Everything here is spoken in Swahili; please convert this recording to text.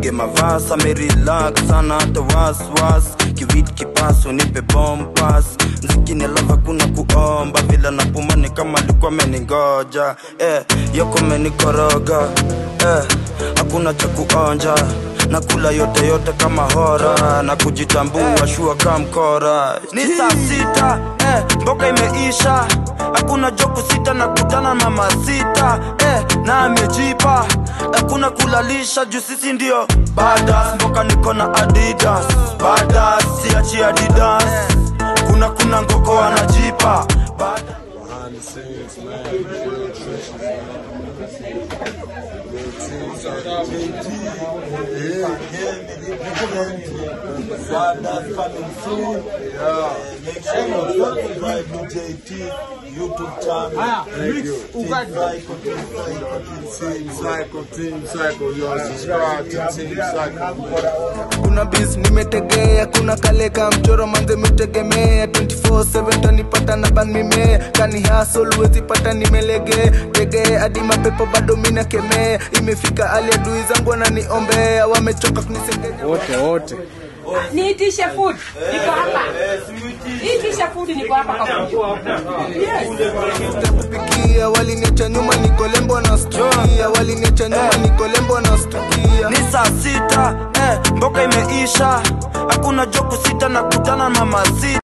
nipige mavasa merelax sana hata waswas kiwit kipaso nipe bompas mziki ni lava kuna kuomba vila napuma ni kama alikuwa ameningoja eh, yoko menikoroga eh, hakuna cha kuonja nakula yote yote kama hora na kujitambua shua kamkora ni saa sita eh, mboka imeisha hakuna joku sita na kutana mama sita eh, na amejipa hakuna kulalisha juu sisi ndio badas mboka niko na adidas badas siachi adidas kuna kuna ngoko anajipa badas behind the scenes, man. Real trenches, man. Real teams out there. Make sure you subscribe to JT YouTube channel. Thank you. Team Psycho, Team Psycho, yo, subscribe to Team Psycho. kuna bis nimetegea kuna kaleka mchoro manze mitegemea 24/7 tanipata na ban mimea kani hasol wezi pata nimelegea tegea hadi mapepo bado mina kemea imefika hali adui zangu wananiombea wamechoka kunisengenya wote wote niitishe food niko hapa niitishe food niko hapa kwa yes. kupikia waliniacha nyuma nikolembo na stukia waliniacha nyuma nikolembo na stukia ni saa sita eh, mboka imeisha hakuna joku sita na kutana mama sita